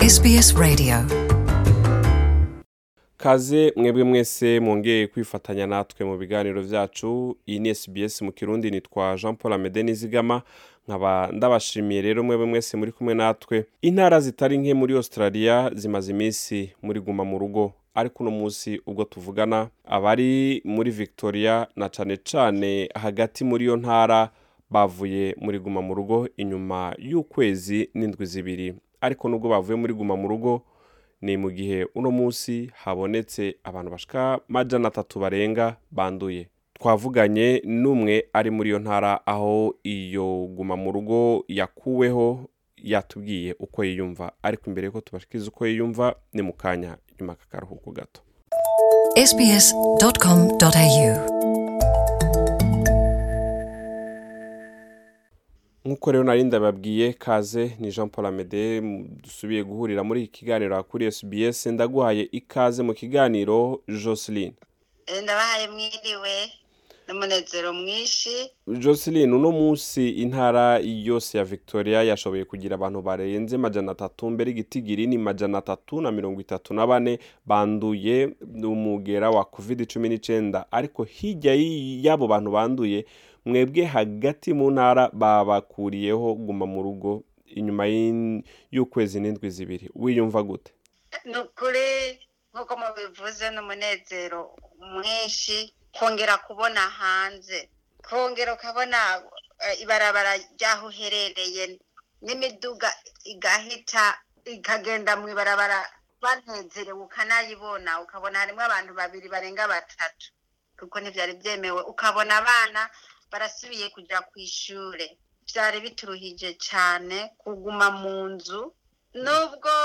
SBS Radio kaze mwebwe mwese mwongeye kwifatanya natwe mu biganiro vyacu iyi ni SBS mu kirundi nitwa Jean Paul Amede Nizigama nkaba ndabashimiye rero mwebwe mwese muri kumwe natwe intara zitari nke muri Australia zimaze iminsi muri guma mu rugo ariko uno munsi ubwo tuvugana abari muri Victoria na cane cane hagati muri iyo ntara bavuye muri guma mu rugo inyuma y'ukwezi n'indwi zibiri ariko nubwo bavuye muri guma mu rugo ni mu gihe uno munsi habonetse abantu bashika majana atatu barenga banduye twavuganye n'umwe ari muri iyo ntara aho iyo guma mu rugo yakuweho yatubwiye uko yiyumva ariko imbere yuko tubashikiriza uko yiyumva ni mu kanya nyuma kakaruhuko gato sbs.com.au nk'uko rero nari ndababwiye kaze ni jean paul amede dusubiye guhurira muri iki kiganiro kuri sbs ndaguhaye ikaze mu kiganiro jocelyn ndabahaye mwiriwe n'umunezero mwinshi jocelyn uno munsi intara yose ya victoria yashoboye kugira abantu barenze majana atatu mbere igitigiri ni majana atatu na mirongo itatu na bane banduye umugera wa covid cumi n'icenda ariko hirya y'abo bantu banduye mwebwe hagati mu ntara babakuriyeho guma mu rugo inyuma y'in- y'ukwezi n'indwi zibiri wiyumva gute ni ukuri nk'uko mubivuze n'umunezero mwinshi kongera kubona hanze kongera ukabona eh, ibarabara ry'aho uherereye n'imiduga igahita ikagenda mu ibarabara banezerewe ukanayibona ukabona harimo abantu babiri barenga batatu kuko ntibyari byemewe ukabona abana barasubiye kujya ku ishure byari bituruhije cyane kuguma mu nzu nubwo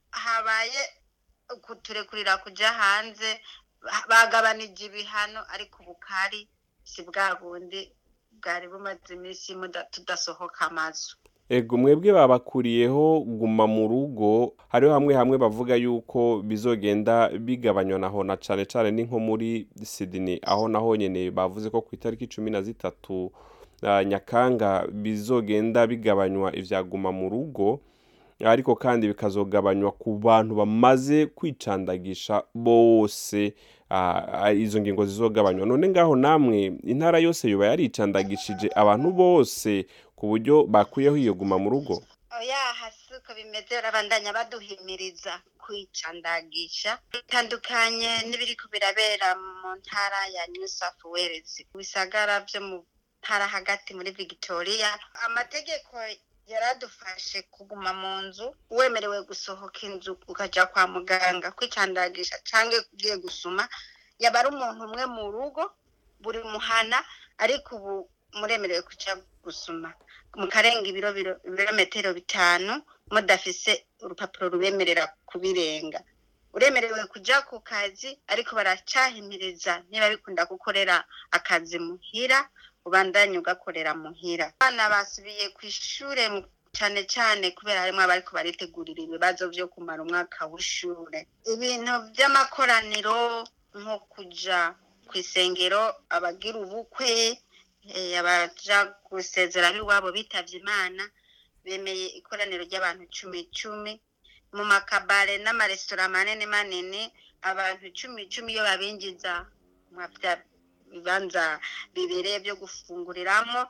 habaye kuturekurira kujya hanze ba- bagabanije ibihano ariko ubukari si bwa bundi bwari bumaze iminsi muda- tudasohoka amazu ego mwebwe babakuriyeho guma mu rugo hariho hamwe hamwe bavuga yuko bizogenda bigabanywa naho na cane cane ni nko muri Sydney aho naho nyene bavuze ko ku itariki cumi na zitatu ah, nyakanga bizogenda bigabanywa ivya guma mu rugo ariko kandi bikazogabanywa ku bantu bamaze kwicandagisha bose ah, ah, izo ngingo zizogabanywa none ngaho namwe intara yose yoba yaricandagishije abantu bose ku buryo bakuyeho iyo guma mu rugo oya hasi uko bimeze barabandanya baduhimiriza kwicandagisha bitandukanye n'ibiriko birabera mu ntara ya new south wales bisagara vyo mu ntara hagati muri victoria amategeko yaradufashe kuguma mu nzu wemerewe gusohoka inzu ukaja kwa muganga kwicandagisha canke ugiye gusuma yaba ari umuntu umwe mu rugo buri muhana ariko ubu muremerewe kuja gusuma mukarenga ibiro biro- ibirometero bitanu mudafise urupapuro rubemerera kubirenga uremerewe kuja ku kazi ariko baracahimiriza niba bikunda gukorera akazi muhira ubandanye ugakorera muhira abana basubiye ku ishure mu- cane cane kubera harimwo abariko baritegurira ibibazo vyo kumara umwaka w'ishure ibintu vy'amakoraniro nko kuja kw'isengero abagira ubukwe eh, abaja gusezera iwabo bitavye imana bemeye ikoraniro ry'abantu cumi cumi mu makabare n'amaresitora manini manini abantu cumi cumi iyo babinjiza mwa vya bibanza bibereye vyo gufunguriramwo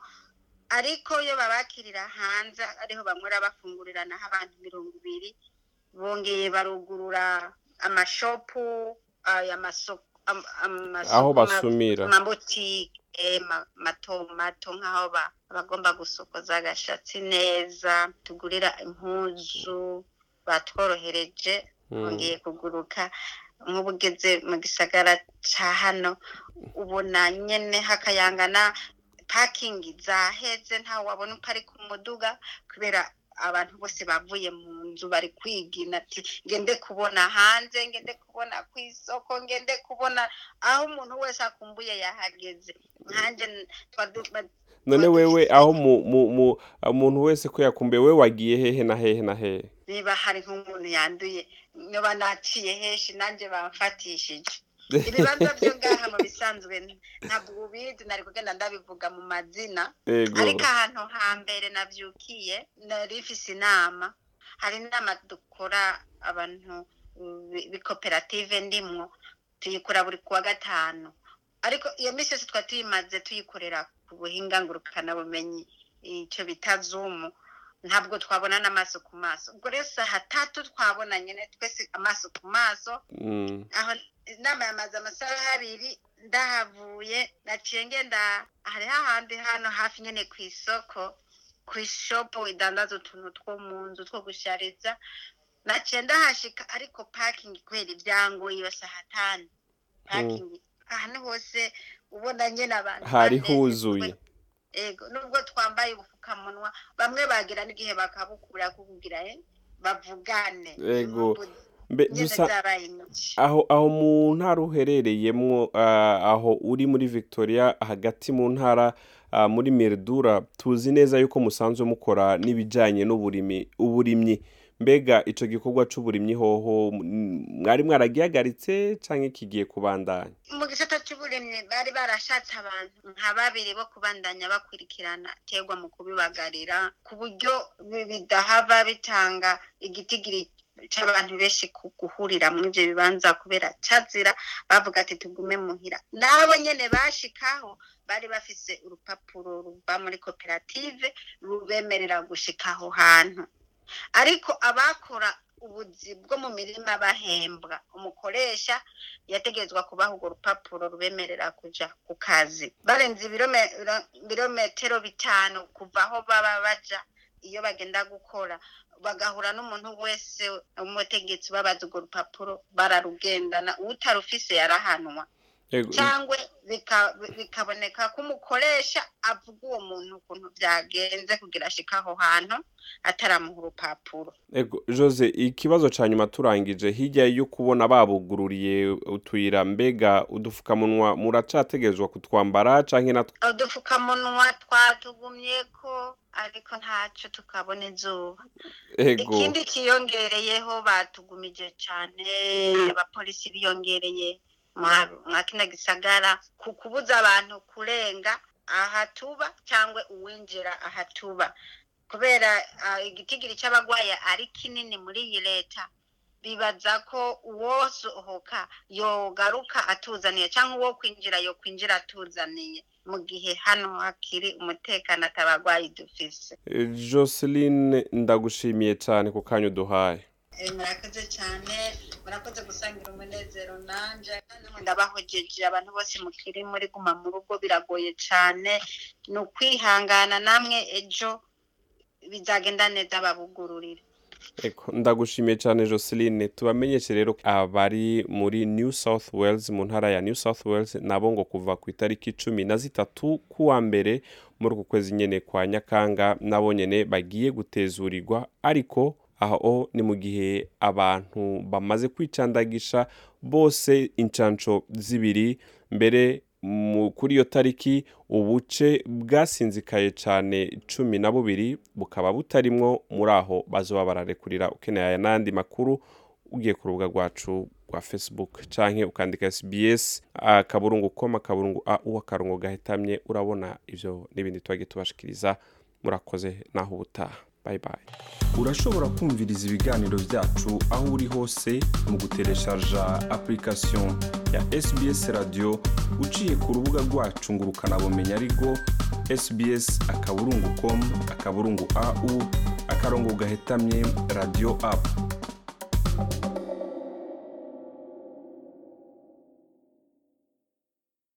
ariko iyo babakirira hanze ariho bamwera bafungurira naho abantu mirongo ibiri bongeye barugurura amashopu aya masoko am- amasoko aho ma- basumira amabotike ma- mato mato nk'aho ba- abagomba gusokoza agashatsi neza tugurira impuzu batworohereje Mm. bongeye kuguruka nk'ubu ugeze mu gisagara ca hano ubona nyene hakayangana pakingi zaheze ntawe wabona uko ari ku muduga kubera abantu bose bavuye mu nzu bari kwigina ati ngende kubona hanze ngende kubona ku isoko ngende kubona aho umuntu wese akumbuye yahageze nkanje n- twadu- ba- none wewe aho mu- mu- mu- umuntu wese ko yakumbuye we wagiye hehe na hehe na hehe niba hari nk'umuntu yanduye niba naciye henshi nanjye bamfatishije ibibanza byo ngaha mu bisanzwe ntabwo ubizi nari kugenda ndabivuga mu mazina ego ariko ahantu hambere navyukiye nari mfise inama hari inama dukora abantu b'ikoperative ndimwo tuyikora buri kuwa gatanu ariko iyo minsi yose twari tuyimaze tuyikorera ku buhinga ngurukanabumenyi icyo bita zumu ntabwo twabonana amaso ku maso ubwo rero saa tatu twabona nyine twese amaso ku maso aho inama yamaze amasaha abiri ndahavuye naciye ngenda hari hahandi hano hafi nyine ku isoko ku ishopu idandaza utuntu two mu nzu two gushariza naciye ndahashika ariko pakingi kubera ibyangoye iyo saha tanu pakingi ahantu hose ubona nyine abantu hari huzuye ego nubwo twambaye ubupfukamunwa bamwe bagira n'igihe bakabukura kukugira bavugane ego mbe nyine dusa zabaye nyinshi aho aho mu ntara uherereyemwo ah, aho uri muri victoria hagati mu ntara ah, muri meridura tuzi neza yuko musanzwe mukora n'ibijyanye n'uburimi uburimyi mbega icyo gikorwa cy'uburimyi hoho mm, mwari mwaragihagaritse cyangwa kigiye kubandanya mu gisata cy'uburimyi bari barashatse abantu nka babiri bo kubandanya bakurikirana terwa mu kubibagarira ku buryo bi- bidahava bitanga igitigiri cy'abantu benshi ku guhurira muri ibyo bibanza kubera cazira bavuga ati tugume muhira nabo nyene bashikaho bari bafise urupapuro ruva muri koperative rubemerera gushika aho hantu ariko abakora ubuzi bwo mu mirima bahembwa umukoresha yategerezwa kubaha urwo rupapuro rubemerera kuja ku kazi barenze ibirome- ibirometero bitanu kuva aho baba baja iyo bagenda gukora bagahura n'umuntu wese umutegetsi babaza urwo rupapuro bararugendana utarufise yarahanwa Ego, cyangwa bika- bikaboneka ko umukoresha avuga uwo muntu ukuntu byagenze kugira ashika aho hantu ataramuha urupapuro ego jose ikibazo cya nyuma turangije hirya yo kubona babugururiye utuyira mbega udupfukamunwa muracategerezwa kutwambara cyangwa natwe udupfukamunwa twatugumye ko ariko ntacyo tukabona izuba ego ikindi kiyongereyeho batugumije cyane abapolisi biyongereye mwa- mwa kino gisagara ku kubuza abantu kurenga aha tuba cyangwa uwinjira aha tuba kubera ah, igitigiri cy'abagwayi ari kinini muri iyi leta bibaza ko uwosohoka yogaruka atuzaniye cyangwa uwo kwinjira yo kwinjira atuzaniye mu gihe hano hakiri umutekano atabagwayi dufise Eh, joseline ndagushimiye cyane ku kanya uduhaye Eh, murakoze cyane murakoze gusangira umunezero nanje kandi namwe ndabahojeje abantu bose mukiri muri guma mu rugo biragoye cyane ni ukwihangana namwe ejo bizagenda neza babugururire Eko, ndagushimiye cyane joseline tubamenyeshe rero abari muri new south wales mu ntara ya new south wales nabo ngo kuva ku itariki cumi na zitatu kuwa mbere muri uku kwezi nyene kwa nyakanga nabo nyene bagiye gutezurirwa ariko aho ni mu gihe abantu bamaze kwicandagisha bose incanco zibiri mbere mu- kuri iyo tariki ubuce bwasinzikaye cyane cumi na bubiri bukaba butarimwo muri aho bazoba bararekurira ukeneye aya n'andi makuru ugiye ku rubuga rwacu rwa facebook canke ukandika sbs akaburungu koma akaburungu au akarongo gahetamye urabona ivyo n'ibindi twagiye tubashikiriza murakoze naho ubutaha bye bye urashobora kumviriza ibiganiro byacu aho uri hose mu gutereshaja application ya sbs radio uciye ku rubuga rwacu ngo ukanabumenya ariko sbs akaburungu com akaburungu au akarongo gahetamye radio app